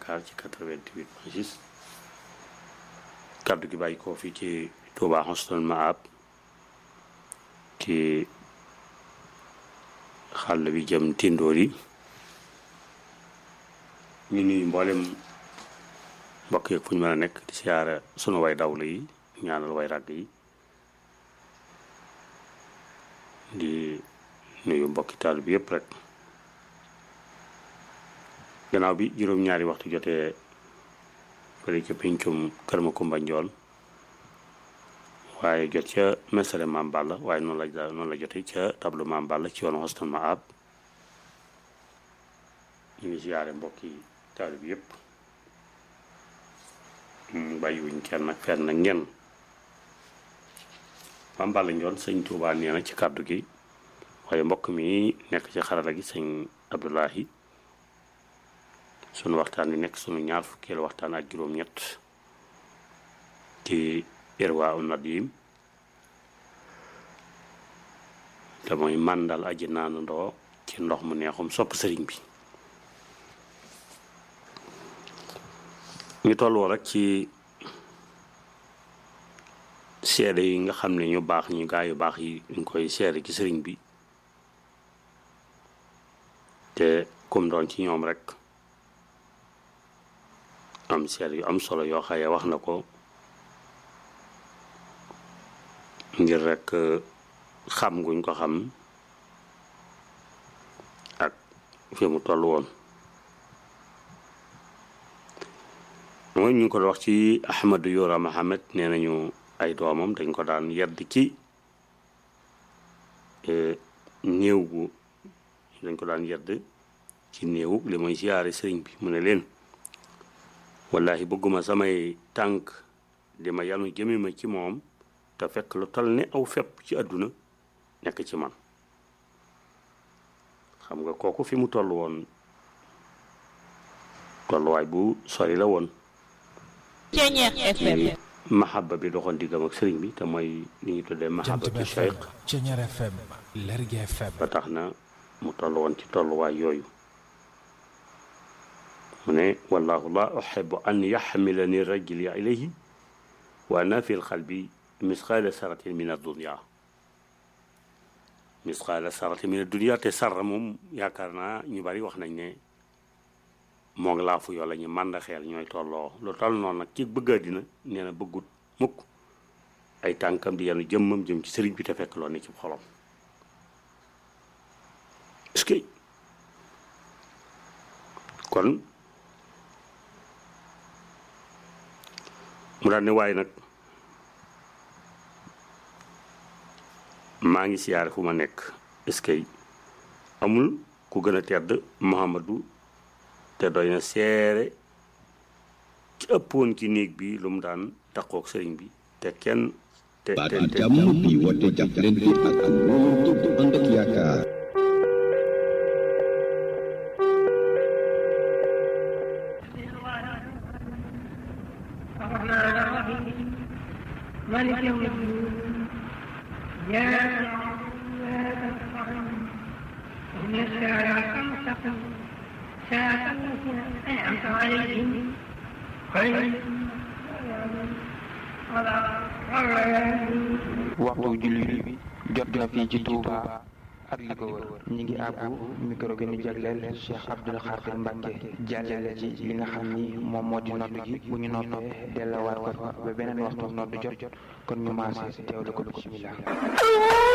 Dakar ci 88 point 6 kaddu gi bàyyi koo fii ci Touba Husnul Maab ci xàll bi jëm tindoor yi ñu nuyu mboolem mbokk yeeg fu ñu mën a nekk di siyaara sunu way dawlu yi ñaanal way ràgg yi di nuyu mbokki taal bi yëpp rek gannaaw bi juróom-ñaari waxtu jotee fële ca pincum kër ma kumba njool waaye jot ca mesale maam Balla waaye noonu la noonu la jotee ca tableau maam Balla ci yoonu Husnul Maab ñu ngi siyaare mbokki taal bi yëpp bàyyiwuñ kenn ak fenn ak ñenn maam Balla njool sëñ Tuubaa nee na ci kàddu gi waaye mbokk mi nekk ci xarala gi sëñ Abdoulahi sunu waxtaan wi nekk sunu ñaar fukkeelu waxtaan ak juróom-ñett ci irwa u nadim te mooy màndal aji naanu ndoo ci ndox mu neexum sopp sëriñ bi ñu tolloo rek ci seede yi nga xam ne ñu baax ñu gaa yu baax yi ñu koy seede ci sëriñ bi te kum doon ci ñoom rek am seede yu am solo yoo xaye wax na ko ngir rek xam guñ ko xam ak fi mu toll woon mooy ñu ngi ko wax ci Ahmadu Yora Mohamed nee nañu ay doomam dañ ko daan yedd ci néew gu dañ ko daan yedd ci néew li mooy siyaare sëriñ bi mu ne leen wallahi bëgguma samay tànk di ma yanu jëme ma ci moom te fekk lu tal ne aw fepp ci àdduna nekk ci man xam nga kooku fi mu toll woon tolluwaay bu sori la woon ci mahaba bi doxoon diggam ak sëriñ bi te mooy li ñu tuddee mahabatu cheikh ba tax na mu toll woon ci tolluwaay yooyu mu ne wallahu la uxibu an yaxmilani rajuli ilayhi wa ana fi lxalbi misqaala saratin min addunia misqaala saratin min addunia te sarra moom yaakaar naa ñu bari wax nañ ne moo ngi laafu yoo la ñu màndaxeel ñooy tolloo lu toll noonu nag ci bëgg àddina nee na bëggut mukk ay tànkam di yenu jëmmam jëm ci sëriñ bi te fekk loo ne ci xolom est-ce que kon mu daal ne waaye nag maa ngi siyaare fu ma nekk est-ce que amul ku gën a tedd Muhammadu te doy na seere ci ëppoon ci néeg bi lu mu daan taqoog sëriñ bi te kenn te te te jàmm bi woote jàppalante ak wóolu bu ànd ak yaakaar الرحمن الرحيم مالك يوم الدين إياك نعبد وإياك نستعين اهدنا الصراط المستقيم صراط الذين أنعمت عليهم غير المغضوب عليهم ولا الضالين waxtu julli bi jot na fii ci Touba ak li ko wër ñi ngi àbbu micro gi ñu jagleel Cheikh Abdoul Khadir Mbacke jàllale ci li nga xam ni moom moo di noddu gi bu ñu noppee delluwaat ko fa ba beneen waxtu noddu jot kon ñu maase teewlu ko bismillah